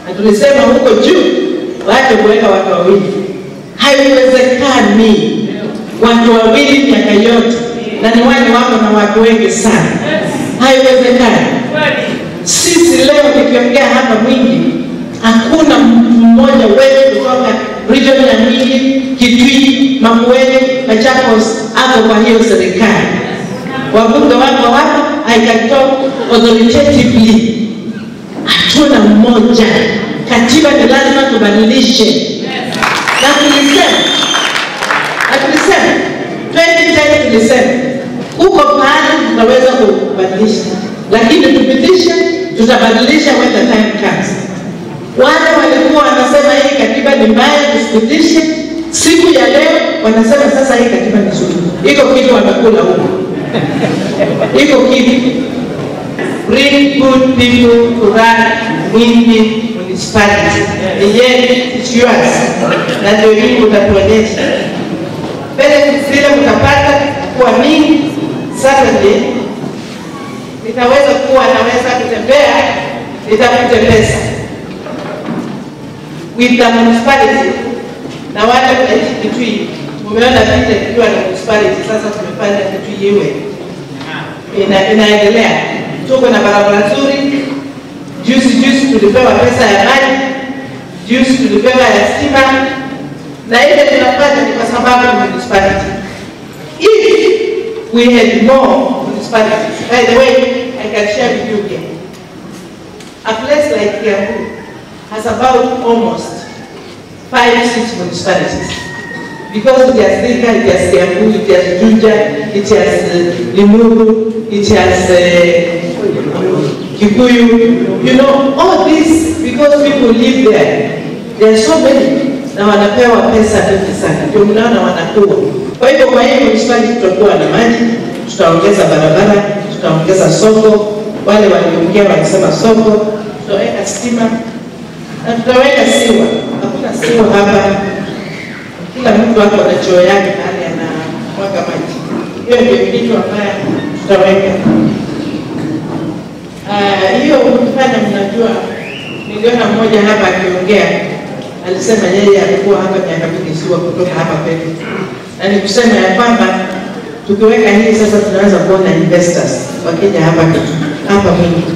na tulisema huko juu waache kuweka watu wawili. Haiwezekani watu wawili miaka yote, na ni wale wako na watu wengi sana, haiwezekani. Sisi leo nikiongea hapa Mwingi, hakuna mtu mmoja wetu kutoka region ya Mwingi, Kitui, Makueni, Machakos ako kwa hiyo serikali. Wabunge wako hapa, I can talk authoritatively. Hatuna mmoja. Katiba ni lazima tubadilishe, na tulisema na tulisema 2010 tulisema huko pahali tutaweza kubadilisha, lakini tupitishe, tutabadilisha when the time comes. Wale walikuwa wanasema hii katiba ni mbaya, tusipitishe. Siku ya leo wanasema sasa hii katiba ni nzuri. Iko kitu wamekula huko, iko kitu. Bring good people to run Mwingi municipality. Yet it's yours, na ndio hii utatuonyesha benefits zile mtapata kuwa mingi. Saturday nitaweza kuwa naweza kutembea, nitafute pesa with the municipality na wale wanaishi Kitui. Mumeona vile tukiwa na municipality sasa, tumefanya Kitui iwe ina, inaendelea. Tuko na barabara nzuri. Juzi juzi tulipewa pesa ya maji, juzi tulipewa ya stima, na ile tunafanya ni kwa sababu ni municipality. If we had more municipalities, by the way, I can share with you here. A place like Kiambu has about almost five, six municipalities. Because it has Thika, it has Kiambu, it has Juja, it has uh, Limuru, it has uh, Kikuyu. You know, all this because people live there. There are so many na wanapewa pesa nyingi sana, ndio mnaona wanakuwa. Kwa hivyo, kwa hiyo municipality tutakuwa na maji, tutaongeza barabara, tutaongeza soko. Wale waliongea walisema soko, tutaweka stima na tutaweka siwa. Hakuna siwa hapa, kila mtu ako na choo yake mahali anamwaga maji. Hiyo ndio kitu ambayo tutaweka. Ah, hiyo kufanya, mnajua, niliona mmoja hapa akiongea alisema yeye alikuwa hapa miaka mingi siwa kutoka hapa kwetu, na ni kusema ya kwamba tukiweka hii sasa tunaweza kuona investors wakija hapa hapa Mwingi